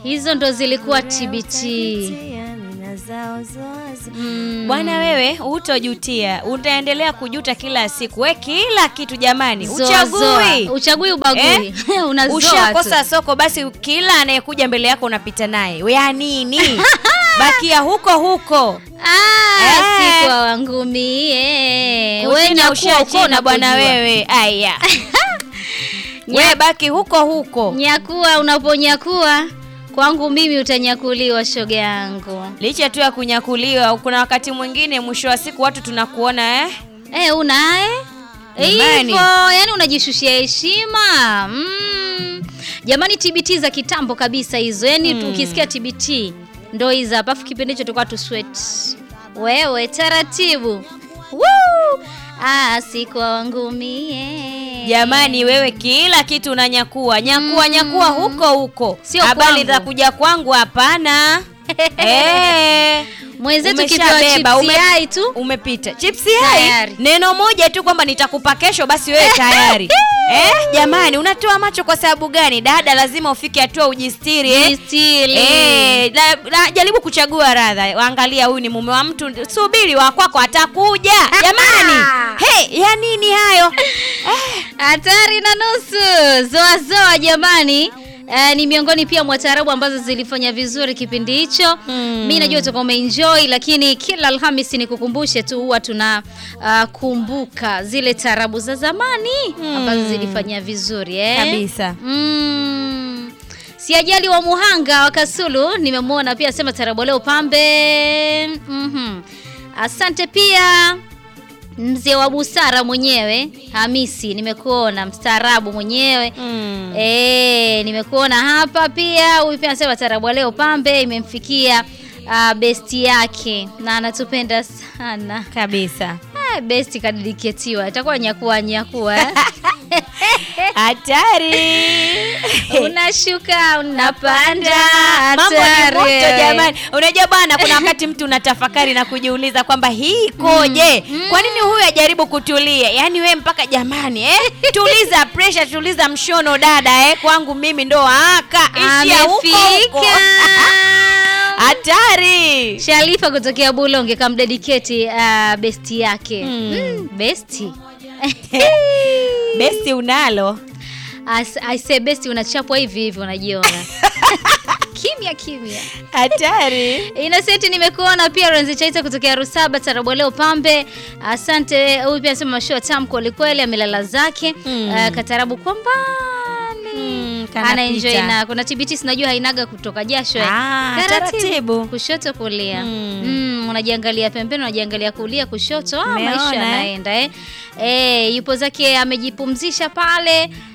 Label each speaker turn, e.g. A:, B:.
A: hizo ndo zilikuwa TBT. Mm.
B: Bwana wewe hutojutia, utaendelea kujuta kila siku. We kila kitu jamani,
A: Zoa,
B: uchagui
A: zoa. Uchagui ubagui. Unazoa tu.
B: Ushakosa soko, basi kila anayekuja mbele yako unapita naye. We ya nini? Bakia huko huko.
A: Ah,
B: Eh.
A: si kwa wangu mie.
B: Wewe
A: nyakuwa
B: ushachina
A: uko
B: bwana
A: unapojua.
B: wewe. Aya.
A: Nya-
B: We baki huko huko.
A: Nyakua unaponyakua kwangu mimi utanyakuliwa shoga yangu.
B: Licha tu ya kunyakuliwa, kuna wakati mwingine mwisho wa siku watu tunakuona eh?
A: Eh, unaye?
B: Jamani.
A: Hivyo, yani unajishushia heshima. Mm. Jamani TBT za kitambo kabisa hizo. Yaani tu ukisikia TBT ndo hizo hapa. Afu kipindi hicho tulikuwa tu sweat. Wewe taratibu. Woo! Ah, si kwa wangu mie.
B: Jamani wewe kila kitu unanyakua. Nyakua nyakua huko huko.
A: Sio
B: Habari
A: kwangu.
B: za kuja kwangu hapana. Eh.
A: Mwenzetu kipewa
B: Umeshabeba,
A: chips
B: ume-
A: yai tu.
B: Umepita. Chipsi
A: Tayari.
B: hai. Neno moja tu kwamba nitakupa kesho basi wewe tayari. eh, jamani unatoa macho kwa sababu gani? Dada lazima ufike hatua ujistiri eh.
A: Jistili.
B: Eh, la, la, jaribu kuchagua radha. Angalia huyu ni mume wa mtu, subiri wa kwako atakuja. Jamani. Hey, ya nini hayo?
A: Hatari na nusu zoa zoa jamani. Uh, ni miongoni pia mwa taarabu ambazo zilifanya vizuri kipindi hicho.
B: Mm.
A: Mi najua utakuwa umeenjoy, lakini kila Alhamisi nikukumbushe tu, huwa tuna uh, kumbuka zile taarabu za zamani ambazo zilifanya vizuri eh?
B: Kabisa.
A: Mm. Siajali wa Muhanga wa Kasulu nimemwona pia asema tarabu leo pambe. Mhm. Asante pia mzee wa busara mwenyewe Hamisi, nimekuona mstaarabu mwenyewe
B: Mm.
A: Eh, nimekuona hapa pia. Huyu pia anasema tarabu leo pambe imemfikia uh, besti yake na anatupenda sana.
B: Kabisa.
A: Ah, besti kadidiketiwa itakuwa nyakua nyakua eh?
B: Hatari.
A: unashuka unapanda
B: Mambo ni
A: hatari.
B: moto jamani. Unajua bwana, kuna wakati mtu unatafakari na kujiuliza kwamba hii ikoje? Kwa nini huyu ajaribu kutulia? Yaani we mpaka jamani eh? Tuliza pressure, tuliza mshono dada eh? Kwangu mimi ndo aka ishia huko huko.
A: amefika
B: Hatari.
A: Sharifa kutokea Bulonge kamdedicate uh, besti yake
B: Mm.
A: mm, besti
B: Besti unalo.
A: As, I say besti unachapwa hivi hivi unajiona kimya kimya
B: Hatari.
A: Innocent nimekuona pia Renzi Chaita kutokea Rusaba Tarabu leo pambe. Asante. Huyu pia anasema mashua tamu kweli kweli amelala zake.
B: Mm.
A: Uh, katarabu kwa mbali.
B: Mm, kanapita.
A: Ana enjoy na kuna TBT sinajua hainaga kutoka jasho. eh.
B: Ah, taratibu.
A: Kushoto kulia.
B: Mm.
A: Mm, unajiangalia pembeni, unajiangalia kulia kushoto. Ah,
B: Umeona,
A: maisha
B: eh?
A: yanaenda eh. Eh, yupo zake amejipumzisha pale.